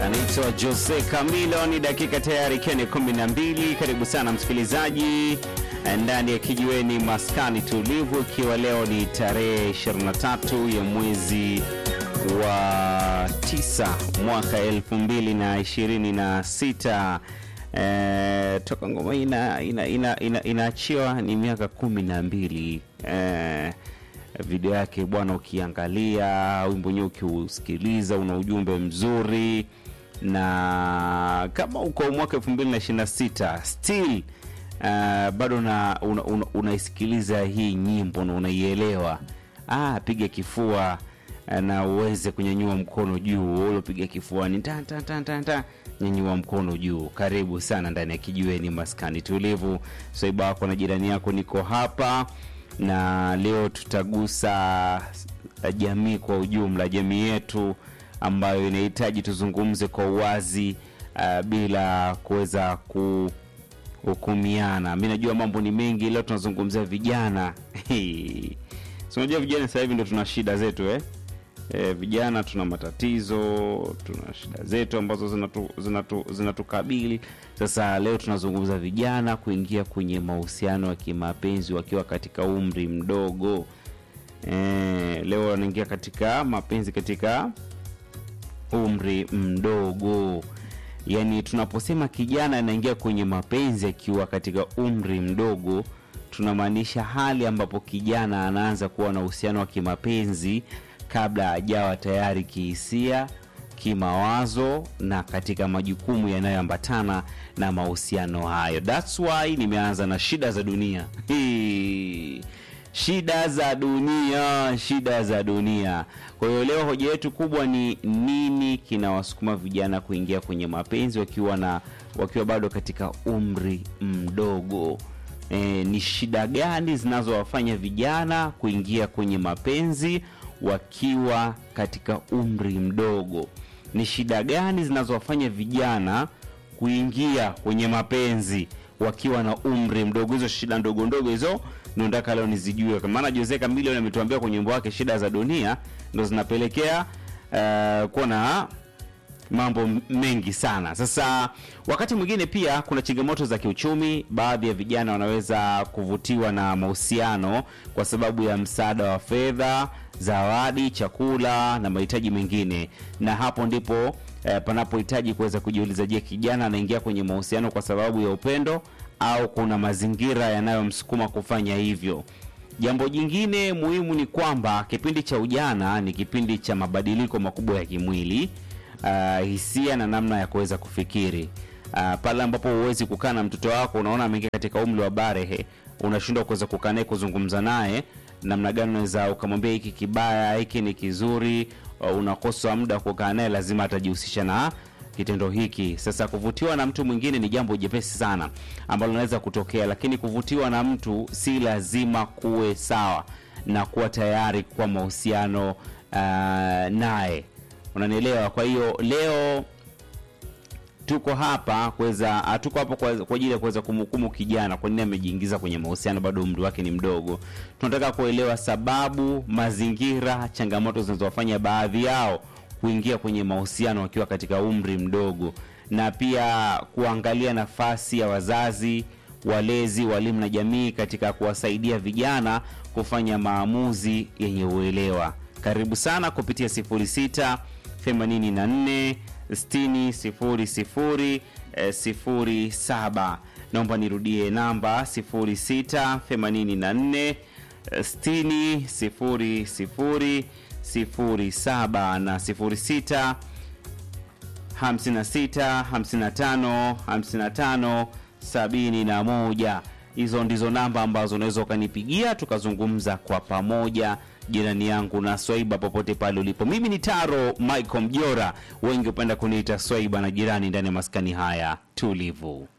anaitwa Jose Camilo. Ni dakika tayari ikiwa ni kumi na mbili. Karibu sana msikilizaji ndani ya kijiweni maskani tulivu, ikiwa leo ni tarehe 23 ya mwezi wa tisa mwaka elfu mbili na ishirini na sita. Eh, toka ngoma ina ina ina, ina, inaachiwa ni miaka kumi na mbili eh, video yake bwana, ukiangalia wimbo wenyewe ukiusikiliza, una ujumbe mzuri, na kama uko mwaka 2026 still uh, bado una, una, una, unaisikiliza hii nyimbo na unaielewa, ah, piga kifua na uweze kunyanyua mkono juu. Ulopiga kifuani ta ta ta ta ta, nyanyua mkono juu. Karibu sana ndani ya kijiweni maskani tulivu, swaiba wako na jirani yako, niko hapa na leo tutagusa jamii kwa ujumla, jamii yetu ambayo inahitaji tuzungumze kwa uwazi uh, bila kuweza kuhukumiana. Mi najua mambo ni mengi, leo tunazungumzia vijana si unajua vijana sasa hivi ndo tuna shida zetu eh? E, vijana tuna matatizo, tuna shida zetu ambazo zinatu, zinatu, zinatukabili. Sasa leo tunazungumza vijana kuingia kwenye mahusiano ya kimapenzi wakiwa katika umri mdogo. E, leo wanaingia katika mapenzi katika umri mdogo. Yaani tunaposema kijana anaingia kwenye mapenzi akiwa katika umri mdogo, tunamaanisha hali ambapo kijana anaanza kuwa na uhusiano wa kimapenzi kabla hajawa tayari kihisia, kimawazo na katika majukumu yanayoambatana na mahusiano hayo. That's why nimeanza na shida za dunia. Hii. Shida za dunia, shida za dunia. Kwa hiyo leo hoja yetu kubwa ni nini kinawasukuma vijana kuingia kwenye mapenzi wakiwa na wakiwa bado katika umri mdogo. E, ni shida gani zinazowafanya vijana kuingia kwenye mapenzi wakiwa katika umri mdogo? Ni shida gani zinazowafanya vijana kuingia kwenye mapenzi wakiwa na umri mdogo? Hizo shida ndogo ndogo hizo ndio nataka leo nizijue, kwa maana Jose Camilo ametuambia kwenye wimbo wake shida za dunia ndo zinapelekea uh, kuwa na mambo mengi sana. Sasa wakati mwingine pia kuna changamoto za kiuchumi. Baadhi ya vijana wanaweza kuvutiwa na mahusiano kwa sababu ya msaada wa fedha, zawadi, chakula na mahitaji mengine, na hapo ndipo eh, panapohitaji kuweza kujiuliza, je, kijana anaingia kwenye mahusiano kwa sababu ya upendo au kuna mazingira yanayomsukuma kufanya hivyo? Jambo jingine muhimu ni kwamba kipindi cha ujana ni kipindi cha mabadiliko makubwa ya kimwili Uh, hisia na namna ya kuweza kufikiri uh, pale ambapo huwezi kukaa na mtoto wako, unaona ameingia katika umri wa barehe, unashindwa kuweza kukaa naye kuzungumza naye namna gani unaweza ukamwambia hiki kibaya, hiki ni kizuri. Uh, unakosa muda wa kukaa naye, lazima atajihusisha na kitendo hiki. Sasa kuvutiwa na mtu mwingine ni jambo jepesi sana ambalo linaweza kutokea, lakini kuvutiwa na mtu si lazima kuwe sawa na kuwa tayari kwa mahusiano uh, naye unanielewa? Kwa hiyo leo tuko hapa kuweza tuko hapa kwa ajili ya kuweza kumhukumu kijana kwa nini amejiingiza kwenye mahusiano, bado umri wake ni mdogo. Tunataka kuelewa sababu, mazingira, changamoto zinazowafanya baadhi yao kuingia kwenye mahusiano wakiwa katika umri mdogo, na pia kuangalia nafasi ya wazazi, walezi, walimu na jamii katika kuwasaidia vijana kufanya maamuzi yenye uelewa. Karibu sana kupitia 06 84 60 00 07. Naomba nirudie namba 06 84 60 00 07 na 06 56 55 55 71. Hizo ndizo namba ambazo unaweza ukanipigia tukazungumza kwa pamoja jirani yangu na Swaiba popote pale ulipo. Mimi ni Taro Michael Mjora, wengi hupenda kuniita Swaiba na jirani ndani ya maskani haya tulivu.